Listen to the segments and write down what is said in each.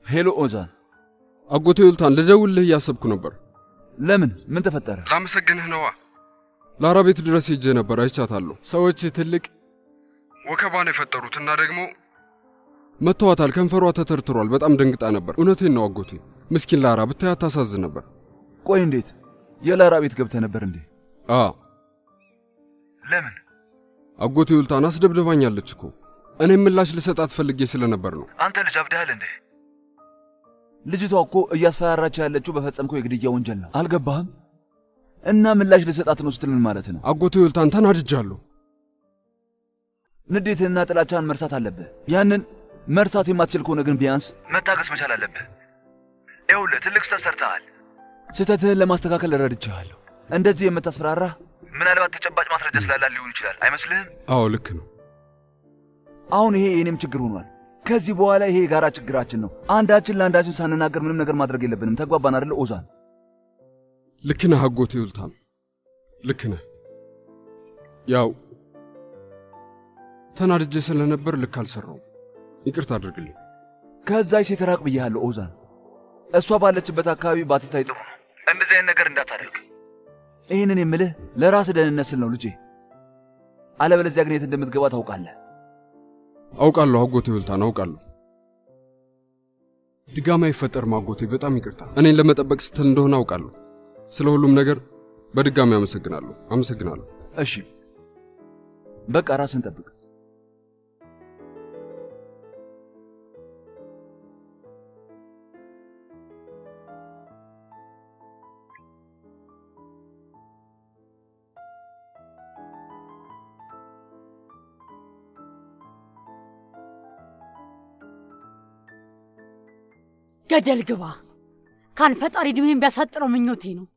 ሄሎ ኦዛን፣ አጎቴ ዩልታን ልደውልህ እያሰብኩ ነበር። ለምን? ምን ተፈጠረ? ላመሰግንህ ነዋ። ላራ ቤት ድረስ ሄጄ ነበር፣ አይቻታለሁ። ሰዎች ትልቅ ወከባ ነው የፈጠሩት እና ደግሞ መተዋታል። ከንፈሯ ተተርትሯል። በጣም ደንግጣ ነበር። እውነቴን ነው አጎቴ። ምስኪን ላራ ብታያት ታሳዝን ነበር። ቆይ እንዴት? የላራ ቤት ገብተህ ነበር እንዴ? አ ለምን? አጎቴ ዩልታን አስደብድባኛለች እኮ። እኔም ምላሽ ልሰጣት ፈልጌ ስለነበር ነው። አንተ ልጅ አብደሃል እንዴ? ልጅቷ እኮ እያስፈራራች ያለችው በፈጸምከው የግድያ ወንጀል ነው። አልገባህም? እና ምላሽ ልሰጣት ነው ስትል ምን ማለት ነው? አጎቴ ዩልታን ተናድጃለሁ። ንዴትህና ጥላቻን መርሳት አለብህ። ያንን መርሳት የማትችል ከሆነ ግን ቢያንስ መታገስ መቻል አለብህ። ይኸውልህ ትልቅ ስህተት ሰርተሃል። ስህተትህን ለማስተካከል ረድቼሃለሁ። እንደዚህ የምታስፈራራ ምናልባት ተጨባጭ ማስረጃ ስላላ ሊሆን ይችላል። አይመስልህም? አዎ ልክ ነው። አሁን ይሄ የኔም ችግር ሆኗል። ከዚህ በኋላ ይሄ የጋራ ችግራችን ነው። አንዳችን ለአንዳችን ሳንናገር ምንም ነገር ማድረግ የለብንም። ተግባባን አይደለ ኦዛን? ልክ ነህ አጎቴ ዩልታን፣ ልክ ነህ። ያው ተናድጄ ስለነበር ልክ አልሰራውም። ይቅርታ አድርግልኝ። ከዛች ሴት ራቅ ብያለሁ ኦዛን። እሷ ባለችበት አካባቢ ባትታይ ጥሩ ነው። እንደዚህ አይነት ነገር እንዳታደርግ። ይህንን የምልህ ለራስ ደህንነት ስል ነው ልጄ። አለበለዚያ ግን የት እንደምትገባ ታውቃለህ። አውቃለሁ አጎቴ ዩልታን፣ አውቃለሁ። ድጋሚ አይፈጠርም አጎቴ። በጣም ይቅርታ። እኔን ለመጠበቅ ስትል እንደሆነ አውቃለሁ። ስለ ሁሉም ነገር በድጋሚ አመሰግናለሁ። አመሰግናለሁ። እሺ በቃ ራስን ጠብቅ። ገደል ግባ። ካን ፈጣሪ ዕድሜን ቢያሳጥረው ምኞቴ ነው።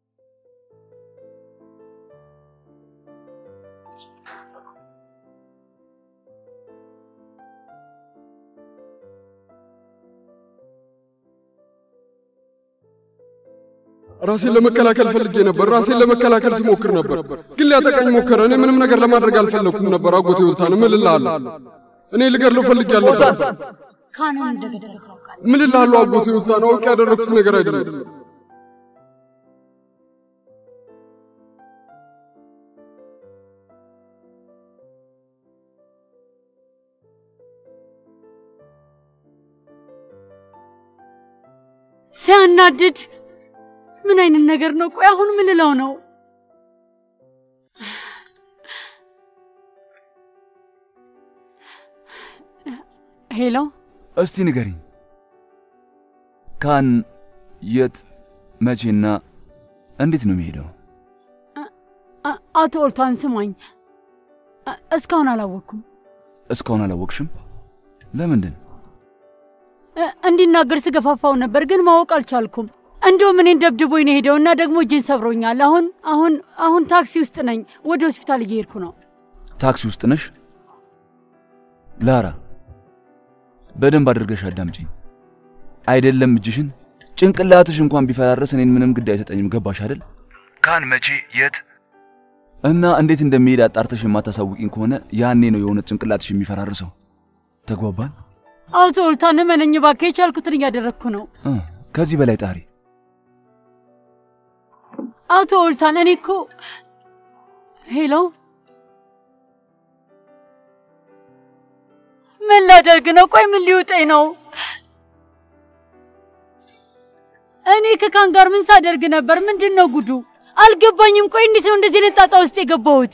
ራሴን ለመከላከል ፈልጌ ነበር። ራሴን ለመከላከል ስሞክር ነበር፣ ግን ሊያጠቃኝ ሞከረ። እኔ ምንም ነገር ለማድረግ አልፈለግኩም ነበር። አጎቴ ዩልታን እምልልሃለሁ፣ እኔ ልገድለው ፈልጌያለሁ። ካንን እንደገደለ ታውቃለህ። እምልልሃለሁ አጎቴ ዩልታን፣ አውቄ ያደረግኩት ነገር አይደለም። ሲያናድድ ምን አይነት ነገር ነው? ቆይ አሁን ምን ልለው ነው? ሄሎ፣ እስቲ ንገሪኝ፣ ካን የት መቼና እንዴት ነው የሚሄደው? አ- አቶ ኦልታን ስማኝ፣ አ- እስካሁን አላወቅኩም። እስካሁን አላወቅሽም? ለምንድን? እ- እንዲናገር ስገፋፋው ነበር፣ ግን ማወቅ አልቻልኩም። እንዲሁም እኔን ደብድቦኝ ነው ሄደው እና ደግሞ እጄን ሰብሮኛል። አሁን አሁን አሁን ታክሲ ውስጥ ነኝ፣ ወደ ሆስፒታል እየሄድኩ ነው። ታክሲ ውስጥ ነሽ? ላራ በደንብ አድርገሽ አዳምጪኝ። አይደለም እጅሽን ጭንቅላትሽ እንኳን ቢፈራረስ እኔን ምንም ግድ አይሰጠኝም። ገባሽ አይደል? ካን መቼ የት እና እንዴት እንደሚሄድ አጣርተሽ የማታሳውቂኝ ከሆነ ያኔ ነው የሆነ ጭንቅላትሽ የሚፈራርሰው። ተግባባን? አቶ ኦልታን እመነኝ እባክህ፣ የቻልኩትን እያደረግኩ ነው። እ ከዚህ በላይ ጣሪ። አቶ ኦልታን እኔ እኮ ሄሎ፣ ምን ላደርግ ነው? ቆይ ምን ሊውጠኝ ነው? እኔ ከካን ጋር ምን ሳደርግ ነበር? ምንድን ነው ጉዱ? አልገባኝም። ቆይ እንዴት ነው እንደዚህ አይነት ጣጣ ውስጥ የገባሁት?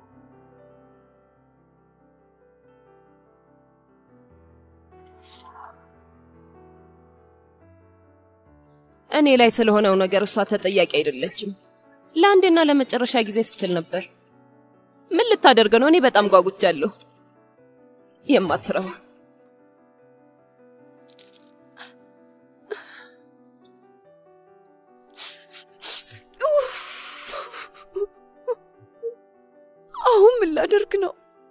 እኔ ላይ ስለሆነው ነገር እሷ ተጠያቂ አይደለችም። ለአንዴና ለመጨረሻ ጊዜ ስትል ነበር። ምን ልታደርግ ነው? እኔ በጣም ጓጉቻለሁ። የማትረባ አሁን ምን ላደርግ ነው?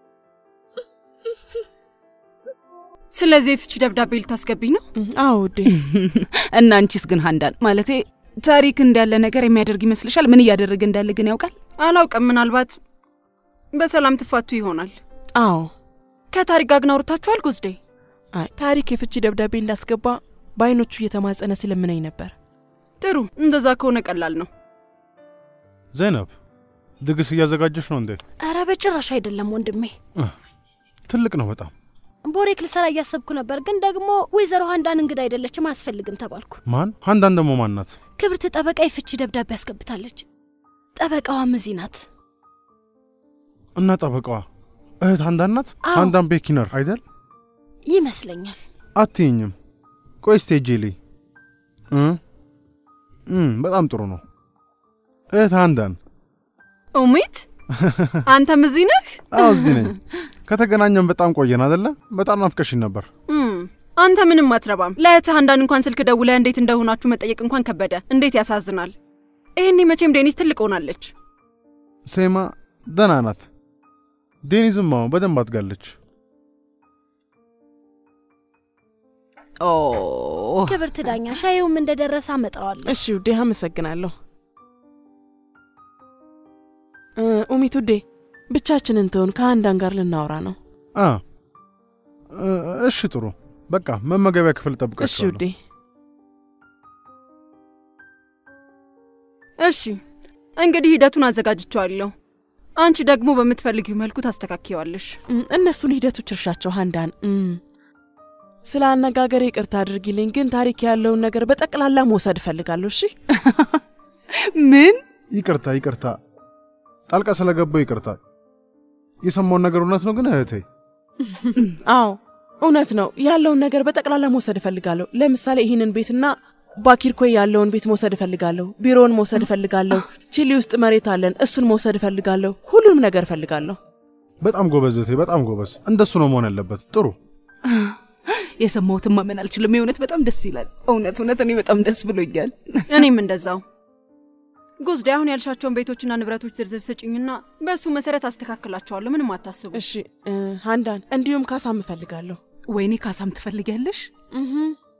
ስለዚህ የፍቺ ደብዳቤ ልታስገቢኝ ነው? አዎ ውዴ። እና አንቺስ ግን ሀንዳን ማለቴ ታሪክ እንዳለ ነገር የሚያደርግ ይመስልሻል? ምን እያደረገ እንዳለ ግን ያውቃል? አላውቅም። ምናልባት በሰላም ትፋቱ ይሆናል። አዎ ከታሪክ ጋር ግን አውርታችኋል ጉዝዴ? አይ ታሪክ የፍቺ ደብዳቤ እንዳስገባ በአይኖቹ እየተማጸነ ሲለምነኝ ነበር። ጥሩ፣ እንደዛ ከሆነ ቀላል ነው። ዘይነብ ድግስ እያዘጋጀሽ ነው እንዴ? ኧረ በጭራሽ አይደለም ወንድሜ። ትልቅ ነው በጣም። ቦሬክ ልሰራ እያሰብኩ ነበር፣ ግን ደግሞ ወይዘሮ ሀንዳን እንግዳ አይደለችም አያስፈልግም ተባልኩ። ማን? ሀንዳን ደግሞ ማን ናት? ክብርት ጠበቃ የፍቺ ደብዳቤ አስገብታለች። ጠበቃዋም እዚህ ናት። እና ጠበቃዋ እህት ሀንዳን ናት? አዎ። ሀንዳን ቤኪነር አይደል? ይመስለኛል። አትይኝም? ቆይ እስቴ ጄ ልይ እ እም፣ በጣም ጥሩ ነው። እህት ሀንዳን ኡሚት አንተም እዚህ ነህ? አዎ እዚህ ነኝ። ከተገናኘን በጣም ቆየን አደለ? በጣም ናፍቀሽኝ ነበር። እም፣ አንተ ምንም አትረባም። ለእህትህ አንዳንድ እንኳን ስልክ ደውለህ እንዴት እንደሆናችሁ መጠየቅ እንኳን ከበደ። እንዴት ያሳዝናል። ይህኔ መቼም ዴኒስ ትልቅ ሆናለች። ሴማ ደህና ናት። ዴኒዝም አዎ በደንብ አድጋለች። ኦ ክብርት ዳኛ ሻዩም እንደደረሰ አመጣዋለሁ። እሺ ውዴ፣ አመሰግናለሁ። እ፣ ኡሚት ውዴ፣ ብቻችንን ትሆን ከሀንዳን ጋር ልናወራ ነው። አ እ፣ እሺ ጥሩ። በቃ መመገቢያ ክፍል እሺ ጠብቃችኋለሁ። ውዴ። እሺ እንግዲህ ሂደቱን አዘጋጅቼዋለሁ። አንቺ ደግሞ በምትፈልጊው መልኩ ታስተካክየዋለሽ። እም፣ እነሱን ሂደቶች እርሻቸው ሀንዳን። እም፣ ስለ አነጋገር ይቅርታ አድርጊልኝ፣ ግን ታሪክ ያለውን ነገር በጠቅላላ መውሰድ እፈልጋለሁ። እሺ ምን ይቅርታ ይቅርታ፣ ጣልቃ ስለገባው ይቅርታ። የሰማውን ነገር እውነት ነው ግን እህቴ አዎ እውነት ነው። ያለውን ነገር በጠቅላላ መውሰድ እፈልጋለሁ። ለምሳሌ ይህንን ቤትና ባኪርኮይ ያለውን ቤት መውሰድ እፈልጋለሁ። ቢሮውን መውሰድ እፈልጋለሁ። ቺሊ ውስጥ መሬት አለን፣ እሱን መውሰድ እፈልጋለሁ። ሁሉንም ነገር እፈልጋለሁ። በጣም ጎበዝ እህቴ፣ በጣም ጎበዝ። እንደሱ ነው መሆን ያለበት። ጥሩ የሰማሁትን ማመን አልችልም። የእውነት በጣም ደስ ይላል። እውነት እውነት እኔ በጣም ደስ ብሎኛል። እኔም እንደዛው። ጉዝዴ አሁን ያልሻቸውን ቤቶችና ንብረቶች ዝርዝር ስጭኝና በእሱ መሰረት አስተካክላቸዋለሁ። ምንም አታስቡ። እሺ እ፣ ሀንዳን እንዲሁም ካሳም እፈልጋለሁ። ወይኔ ካሳም ትፈልጊያለሽ? እህ፣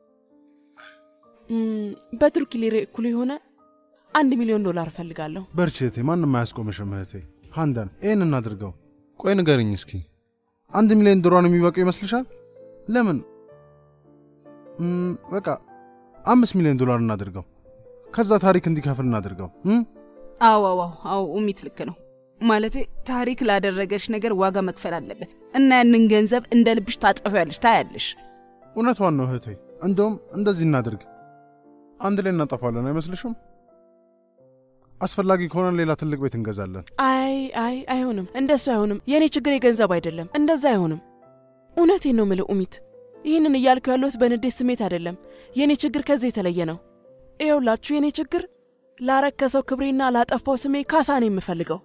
እም፣ በቱርኪ ሊሬ እኩል የሆነ አንድ ሚሊዮን ዶላር እፈልጋለሁ። በርቺ እህቴ፣ ማንም አያስቆምሽም እህቴ። ሃንዳን ይህን እናድርገው። ቆይ ንገርኝ እስኪ አንድ ሚሊዮን ዶላር የሚበቃው ይመስልሻል? ለምን እም፣ በቃ አምስት ሚሊዮን ዶላር እናድርገው። ከዛ ታሪክ እንዲከፍል እናድርገው። እም? አዎ አዎ አዎ ኡሚት ልክ ነው። ማለቴ ታሪክ ላደረገሽ ነገር ዋጋ መክፈል አለበት እና ያንን ገንዘብ እንደ ልብሽ ታጠፊያለሽ፣ ታያለሽ። እውነቷን ነው እህቴ። እንደውም እንደዚህ እናድርግ፣ አንድ ላይ እናጠፋለን አይመስልሽም? አስፈላጊ ከሆነ ሌላ ትልቅ ቤት እንገዛለን። አይ አይ አይሆንም፣ እንደሱ አይሆንም። የእኔ ችግር የገንዘብ አይደለም፣ እንደዛ አይሆንም። እውነቴን ነው ምልህ ኡሚት፣ ይህንን እያልኩ ያለሁት በንዴት ስሜት አይደለም። የእኔ ችግር ከዚህ የተለየ ነው። ይኸውላችሁ የእኔ ችግር ላረከሰው ክብሬና ላጠፋው ስሜ ካሳ ነው የምፈልገው።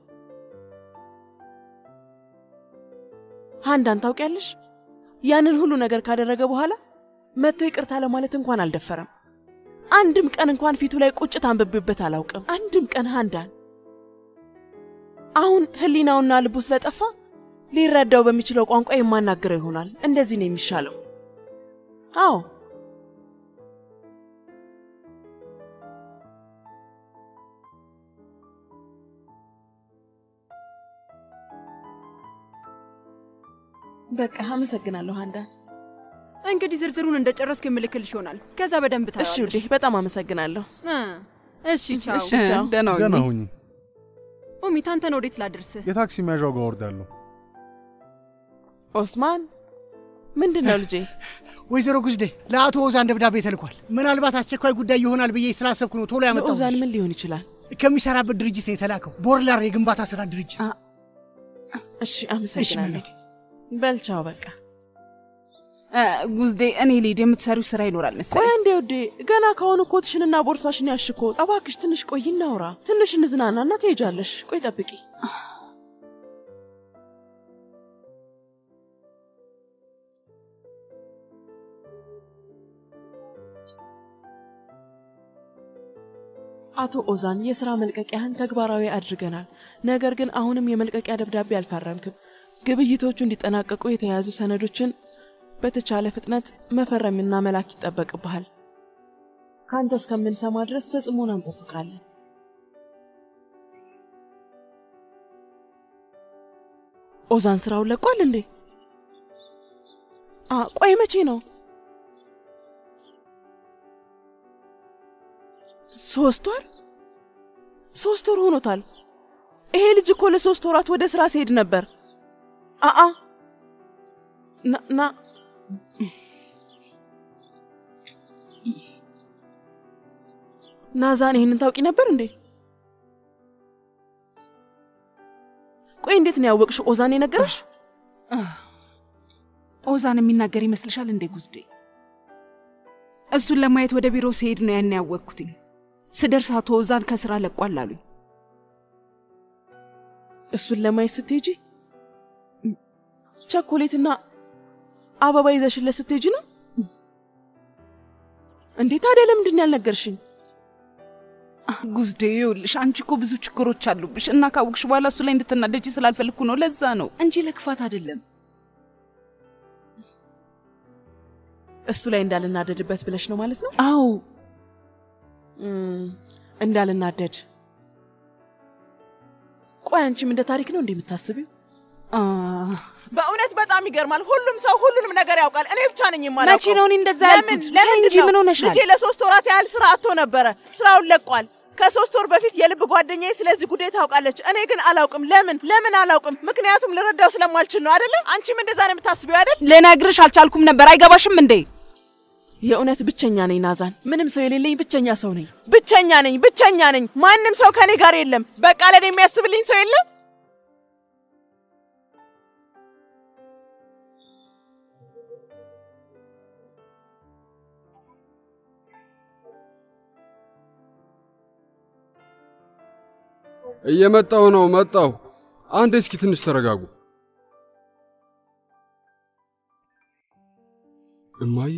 ሀንዳን ታውቂያለሽ፣ ያንን ሁሉ ነገር ካደረገ በኋላ መጥቶ ይቅርታ ለማለት እንኳን አልደፈረም። አንድም ቀን እንኳን ፊቱ ላይ ቁጭት አንብቤበት አላውቅም። አንድም ቀን ሀንዳን አሁን ህሊናውና ልቡ ስለጠፋ ሊረዳው በሚችለው ቋንቋ የማናገረው ይሆናል። እንደዚህ ነው የሚሻለው። አዎ በቃ አመሰግናለሁ ሀንዳን። እንግዲህ ዝርዝሩን እንደጨረስኩ የምልክልሽ ይሆናል። ከዛ በደንብ እሺ ታያለሽ። ውዴ፣ በጣም አመሰግናለሁ። እ፣ እሺ ቻው። እሺ ቻው። ደህና ሁኚ። ደህና ሁኚ። ኡሚት አንተን ወዴት ላድርስህ? የታክሲ መያዣው ጋር ወርዳለሁ። ኦስማን ምንድን ነው ልጄ? ወይዘሮ ጉዝዴ ለአቶ ኦዛን ደብዳቤ ተልኳል። ምናልባት አስቸኳይ ጉዳይ ይሆናል ብዬ ስላሰብኩ ነው ቶሎ ያመጣው። ለኦዛን ምን ሊሆን ይችላል? ከሚሰራበት ድርጅት ነው የተላከው፣ ቦርላር የግንባታ ስራ ድርጅት። እሺ አመሰግናለሁ። እመቤቴ። በልቻው በቃ እ፣ ጉዝዴ እኔ ልሂድ፣ የምትሰሪው ስራ ይኖራል ቆይ መሰለኝ። እንዴ ውዴ፣ ገና ከሆኑ ኮትሽንና ቦርሳሽን ያሽኮ። እባክሽ ትንሽ ቆይ እናውራ፣ ትንሽ እንዝናናና ትሄጃለሽ። ቆይ ጠብቂ። አቶ ኦዛን የሥራ መልቀቂያህን ተግባራዊ አድርገናል። ነገር ግን አሁንም የመልቀቂያ ደብዳቤ አልፈረምክም። ግብይቶቹ እንዲጠናቀቁ የተያዙ ሰነዶችን በተቻለ ፍጥነት መፈረምና መላክ ይጠበቅብሃል። ከአንተ እስከምንሰማ ድረስ በጽሞና እንጠብቃለን። ኦዛን ስራውን ለቋል እንዴ? አ ቆይ መቼ ነው? ሶስት ወር ሶስት ወር ሆኖታል። ይሄ ልጅ እኮ ለሶስት ወራት ወደ ስራ ሲሄድ ነበር። አአ ና ና ናዛን ይህንን ታውቂ ነበር እንዴ? ቆይ እንዴት ነው ያወቅሽ? ኦዛን የነገረሽ? ኦዛን የሚናገር ይመስልሻል እንዴ ጉዝዴ? እሱን ለማየት ወደ ቢሮ ሲሄድ ነው ያን ያወቅኩትኝ። ስደርስ አቶ ኦዛን ከስራ ለቋል አሉኝ። እሱን ለማየት ስትሄጂ ቸኮሌትና አበባ ይዘሽለት ስትሄጂ ነው እንዴ? ታዲያ ለምንድን ነው ያልነገርሽኝ? ጉዝዴ ይኸውልሽ፣ አንቺ እኮ ብዙ ችግሮች አሉብሽ እና ካወቅሽ በኋላ እሱ ላይ እንድትናደጂ ስላልፈልግኩ ነው። ለዛ ነው እንጂ ለክፋት አይደለም። እሱ ላይ እንዳልናደድበት ብለሽ ነው ማለት ነው? አዎ እም፣ እንዳልናደድ። ቆይ አንቺም እንደ ታሪክ ነው እንዴ የምታስቢው? አ፣ በእውነት በጣም ይገርማል። ሁሉም ሰው ሁሉንም ነገር ያውቃል። እኔ ብቻ ነኝ የማላውቀው። መቼ ነው እኔ እንደዛ ለምን ያልኩት? ለምን እንጂ ምን ሆነሻል? ልጄ ለሶስት ወራት ያህል ስራ አጥቶ ነበረ። ስራውን ለቋል። ከሶስት ወር በፊት የልብ ጓደኛዬ ስለዚህ ጉዳይ ታውቃለች። እኔ ግን አላውቅም። ለምን ለምን አላውቅም? ምክንያቱም ልረዳው ስለማልችል ነው አይደለ? አንቺም እንደዛ ነው የምታስቢው አይደል? ልነግርሽ አልቻልኩም ነበር። አይገባሽም እንዴ? የእውነት ብቸኛ ነኝ ናዛን። ምንም ሰው የሌለኝ ብቸኛ ሰው ነኝ። ብቸኛ ነኝ፣ ብቸኛ ነኝ። ማንም ሰው ከኔ ጋር የለም። በቃ ለኔ የሚያስብልኝ ሰው የለም። እየመጣው ነው። መጣው። አንድ እስኪ ትንሽ ተረጋጉ። እማዬ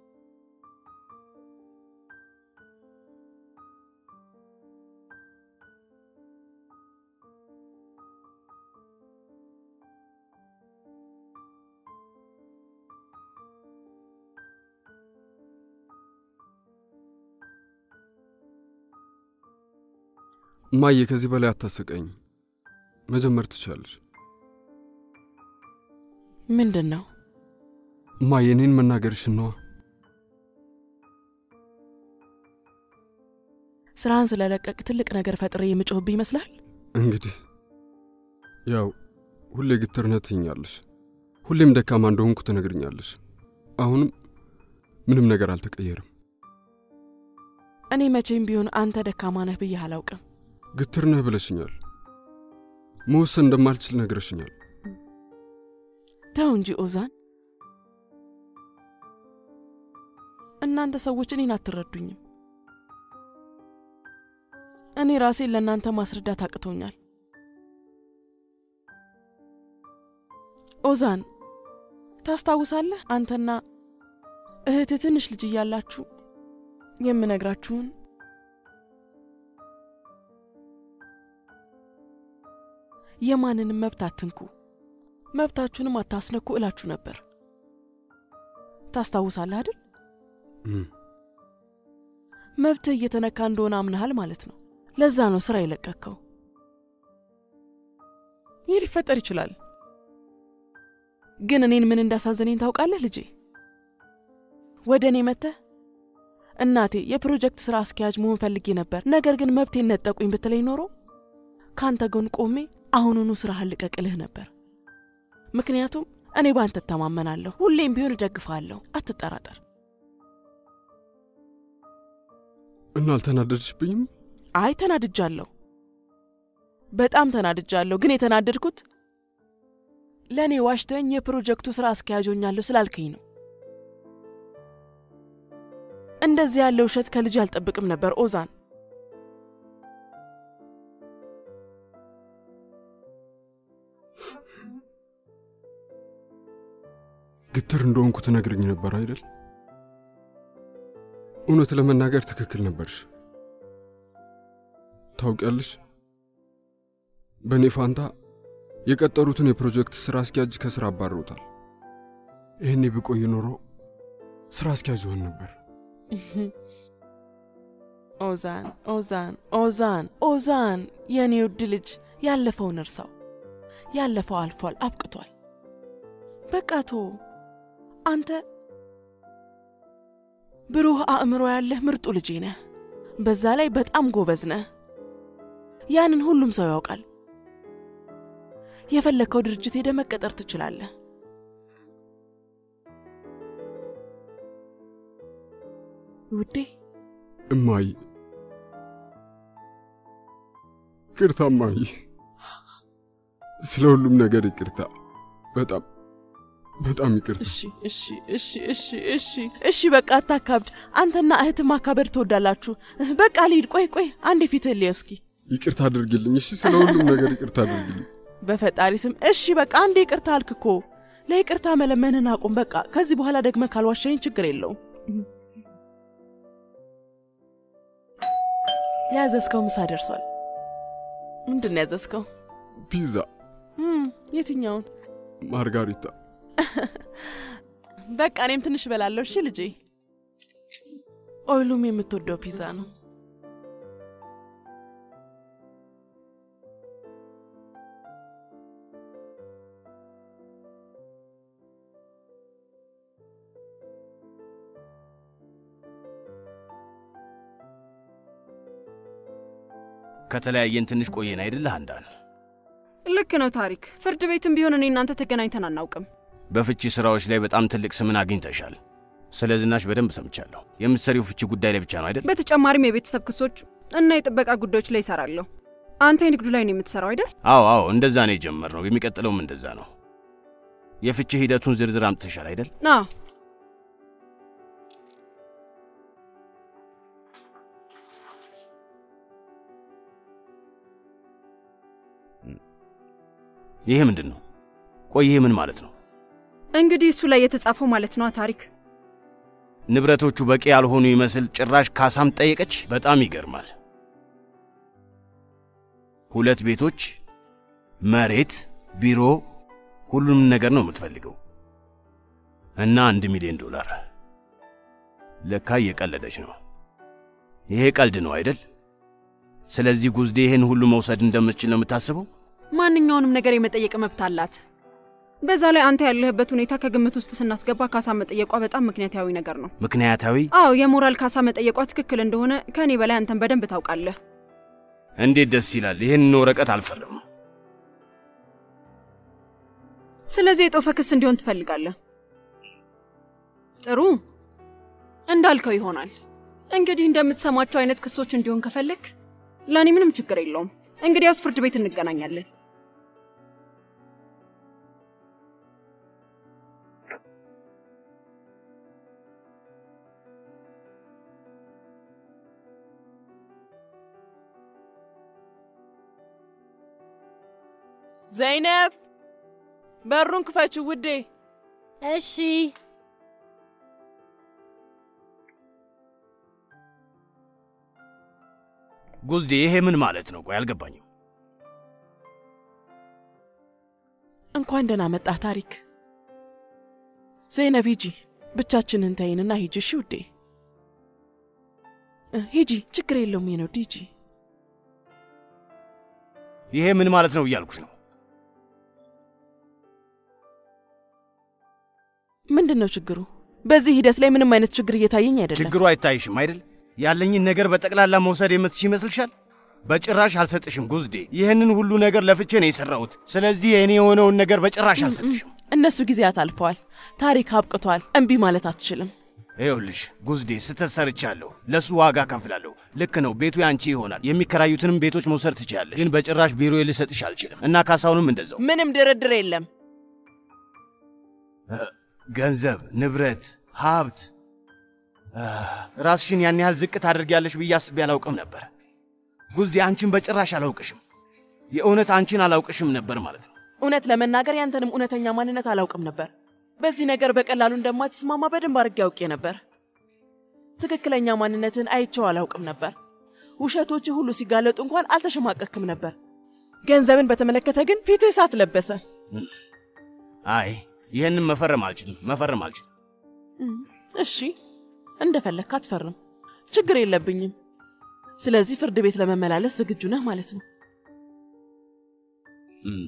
እማዬ ከዚህ በላይ አታሰቀኝ። መጀመር ትችላለች። ምንድን ነው እማዬ እኔን መናገርሽን ነዋ። ስራህን ስለለቀቅ ትልቅ ነገር ፈጥሬ የምጮህብህ ይመስላል? እንግዲህ ያው ሁሌ ግትር ነህ ትይኛለሽ፣ ሁሌም ደካማ እንደሆንኩ ትነግርኛለሽ። አሁንም ምንም ነገር አልተቀየረም። እኔ መቼም ቢሆን አንተ ደካማ ነህ ብዬ አላውቅም። ግትር ነህ ብለሽኛል። መወሰን እንደማልችል ነግረሽኛል። ተው እንጂ ኦዛን፣ እናንተ ሰዎች እኔን አትረዱኝም። እኔ ራሴን ለእናንተ ማስረዳት አቅቶኛል። ኦዛን፣ ታስታውሳለህ? አንተና እህትህ ትንሽ ልጅ እያላችሁ የምነግራችሁን የማንንም መብት አትንኩ፣ መብታችሁንም አታስነኩ እላችሁ ነበር። ታስታውሳለህ አይደል? እም፣ መብትህ እየተነካ እንደሆነ አምነሃል ማለት ነው። ለዛ ነው ስራ የለቀቅከው። ይህ ሊፈጠር ይችላል። ግን እኔን ምን እንዳሳዘነኝ ታውቃለህ ልጄ? ወደ እኔ መጥተህ እናቴ የፕሮጀክት ስራ አስኪያጅ መሆን ፈልጌ ነበር፣ ነገር ግን መብቴን ነጠቁኝ ብትለኝ ኖሮ ከአንተ ጎን ቆሜ አሁኑኑ ስራህን ልቀቅልህ ነበር። ምክንያቱም እኔ በአንተ እተማመናለሁ፣ ሁሌም ቢሆን እደግፍሃለሁ፣ አትጠራጠር። እና አልተናደድሽብኝም? አይ ተናድጃለሁ፣ በጣም ተናድጃለሁ። ግን የተናደድኩት ለእኔ ዋሽተኝ የፕሮጀክቱ ስራ አስኪያጅ ሆኛለሁ ስላልከኝ ነው። እንደዚህ ያለ ውሸት ከልጅ አልጠብቅም ነበር ኦዛን። ግትር እንደሆንኩ ትነግርኝ ነበር አይደል? እውነት ለመናገር ትክክል ነበርሽ። ታውቂያለሽ፣ በእኔ ፋንታ የቀጠሩትን የፕሮጀክት ሥራ አስኪያጅ ከሥራ አባረውታል። ይህኔ ብቆይ ኖሮ ሥራ አስኪያጅ ሆን ነበር። ኦዛን ኦዛን ኦዛን ኦዛን፣ የእኔ ውድ ልጅ ያለፈውን እርሳው። ያለፈው አልፏል፣ አብቅቷል። በቃ ቶ አንተ ብሩህ አእምሮ ያለህ ምርጡ ልጄ ነህ። በዛ ላይ በጣም ጎበዝ ነህ። ያንን ሁሉም ሰው ያውቃል። የፈለግከው ድርጅት ሄደ መቀጠር ትችላለህ። ውዴ እማይ ይቅርታ እማይ፣ ስለ ሁሉም ነገር ይቅርታ። በጣም በጣም ይቅርታ። እሺ እሺ እሺ እሺ እሺ እሺ፣ በቃ አታካብድ። አንተና እህት ማካበድ ትወዳላችሁ። በቃ ልሂድ። ቆይ ቆይ፣ አንዴ ፊትህን ልየው እስኪ። ይቅርታ አድርግልኝ። እሺ፣ ስለ ሁሉም ነገር ይቅርታ አድርግልኝ። በፈጣሪ ስም እሺ፣ በቃ አንዴ ይቅርታ አልክ እኮ። ለይቅርታ መለመንን አቁም። በቃ ከዚህ በኋላ ደግመ ካልዋሸኝ ችግር የለውም። ያዘዝከው ምሳ ደርሷል። ምንድን ነው ያዘዝከው? ፒዛ፣ እም፣ የትኛውን? ማርጋሪታ። በቃ እኔም ትንሽ እበላለሁ። እሺ ልጄ። ኦይሉም የምትወደው ፒዛ ነው። ከተለያየን ትንሽ ቆየን አይደለህ አንዳን? ልክ ነው ታሪክ። ፍርድ ቤትም ቢሆን እኔ እናንተ ተገናኝተን አናውቅም። በፍቺ ስራዎች ላይ በጣም ትልቅ ስምን አግኝተሻል። ስለ ዝናሽ በደንብ ሰምቻለሁ። የምትሰሪው ፍቺ ጉዳይ ላይ ብቻ ነው አይደል? በተጨማሪም የቤተሰብ ክሶች እና የጥበቃ ጉዳዮች ላይ ይሰራለሁ። አንተ የንግዱ ላይ ነው የምትሰራው አይደል? አዎ አዎ፣ እንደዛ ነው የጀመርነው። የሚቀጥለውም እንደዛ ነው። የፍቺ ሂደቱን ዝርዝር አምጥተሻል አይደል? አዎ። ይሄ ምንድን ነው? ቆይ ይሄ ምን ማለት ነው? እንግዲህ እሱ ላይ የተጻፈው ማለት ነው ታሪክ። ንብረቶቹ በቂ ያልሆኑ ይመስል ጭራሽ ካሳም ጠየቀች። በጣም ይገርማል። ሁለት ቤቶች፣ መሬት፣ ቢሮ፣ ሁሉንም ነገር ነው የምትፈልገው እና አንድ ሚሊዮን ዶላር። ለካ እየቀለደች ነው። ይሄ ቀልድ ነው አይደል? ስለዚህ ጉዝዴ ይህን ሁሉ መውሰድ እንደምትችል ነው የምታስበው? ማንኛውንም ነገር የመጠየቅ መብት አላት። በዛ ላይ አንተ ያለህበት ሁኔታ ከግምት ውስጥ ስናስገባ ካሳ መጠየቋ በጣም ምክንያታዊ ነገር ነው። ምክንያታዊ? አዎ፣ የሞራል ካሳ መጠየቋ ትክክል እንደሆነ ከእኔ በላይ አንተን በደንብ ታውቃለህ። እንዴት ደስ ይላል! ይህንን ወረቀት አልፈርም። ስለዚህ የጦፈ ክስ እንዲሆን ትፈልጋለህ? ጥሩ፣ እንዳልከው ይሆናል። እንግዲህ እንደምትሰማቸው አይነት ክሶች እንዲሆን ከፈለግ ለእኔ ምንም ችግር የለውም። እንግዲያውስ ፍርድ ቤት እንገናኛለን። ዘይነብ በሩን ክፈችው ውዴ። እሺ ጉዝዴ፣ ይሄ ምን ማለት ነው? ቆይ አልገባኝም። እንኳን ደህና መጣህ ታሪክ። ዘይነብ ሂጂ፣ ብቻችንን ተይንና ሂጂ። እሺ ውዴ እ፣ ሂጂ፣ ችግር የለውም የነውድ ሂጂ። ይሄ ምን ማለት ነው እያልኩሽ ነው። ምንድን ነው ችግሩ? በዚህ ሂደት ላይ ምንም አይነት ችግር እየታየኝ አይደለም። ችግሩ አይታይሽም አይደል? ያለኝን ነገር በጠቅላላ መውሰድ የምትሽ ይመስልሻል? በጭራሽ አልሰጥሽም ጉዝዴ። ይህንን ሁሉ ነገር ለፍቼ ነው የሰራሁት። ስለዚህ የእኔ የሆነውን ነገር በጭራሽ አልሰጥሽም። እነሱ ጊዜያት አልፈዋል። ታሪክ አብቅቷል። እምቢ ማለት አትችልም። ይኸውልሽ ጉዝዴ፣ ስህተት ሰርቻለሁ። ለእሱ ዋጋ ከፍላለሁ። ልክ ነው፣ ቤቱ ያንቺ ይሆናል። የሚከራዩትንም ቤቶች መውሰድ ትችላለሽ። ግን በጭራሽ ቢሮ ልሰጥሽ አልችልም እና ካሳውንም እንደዛው። ምንም ድርድር የለም። ገንዘብ፣ ንብረት፣ ሀብት አ፣ ራስሽን ያን ያህል ዝቅ ታደርጊያለሽ ብዬ አስቤ አላውቅም ነበር። ጉዝዴ፣ አንቺን በጭራሽ አላውቅሽም። የእውነት አንቺን አላውቅሽም ነበር ማለት ነው። እውነት ለመናገር ያንተንም እውነተኛ ማንነት አላውቅም ነበር። በዚህ ነገር በቀላሉ እንደማትስማማ በደንብ አድርጌ አውቄ ነበር። ትክክለኛ ማንነትን አይቼው አላውቅም ነበር። ውሸቶች ሁሉ ሲጋለጡ እንኳን አልተሸማቀክም ነበር። ገንዘብን በተመለከተ ግን ፊትህ እሳት ለበሰ። አይ ይህንን መፈረም አልችልም፣ መፈረም አልችልም። እሺ እንደፈለግክ አትፈርም፣ ችግር የለብኝም። ስለዚህ ፍርድ ቤት ለመመላለስ ዝግጁ ነህ ማለት ነው። እም።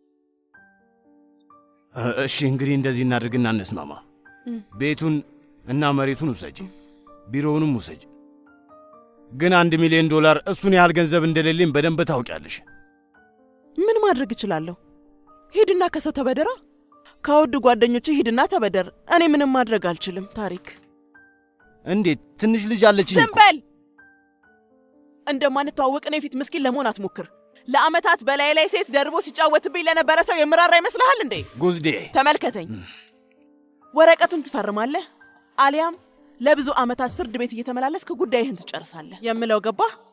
እ፣ እሺ እንግዲህ እንደዚህ እናድርግና እንስማማ። እም። ቤቱን እና መሬቱን ውሰጂ፣ ቢሮውንም ውሰጂ። ግን አንድ ሚሊዮን ዶላር እሱን ያህል ገንዘብ እንደሌለኝ በደንብ ታውቂያለሽ። ምን ማድረግ እችላለሁ? ሂድና ከሰው ተበደራ። ከውድ ጓደኞች ሂድና ተበደር። እኔ ምንም ማድረግ አልችልም። ታሪክ እንዴት? ትንሽ ልጅ አለችኝ ዝም እኮ። በል። እንደማንተዋወቅ እኔ ፊት ምስኪን ለመሆን አትሞክር። ለአመታት በላይ ላይ ሴት ደርቦ ሲጫወትብኝ ለነበረ ሰው የምራራ ይመስልሃል እንዴ? ጉዝዴ ተመልከተኝ። ወረቀቱን ትፈርማለህ፣ አሊያም ለብዙ አመታት ፍርድ ቤት እየተመላለስክ ጉዳይህን ትጨርሳለህ። የምለው ገባህ?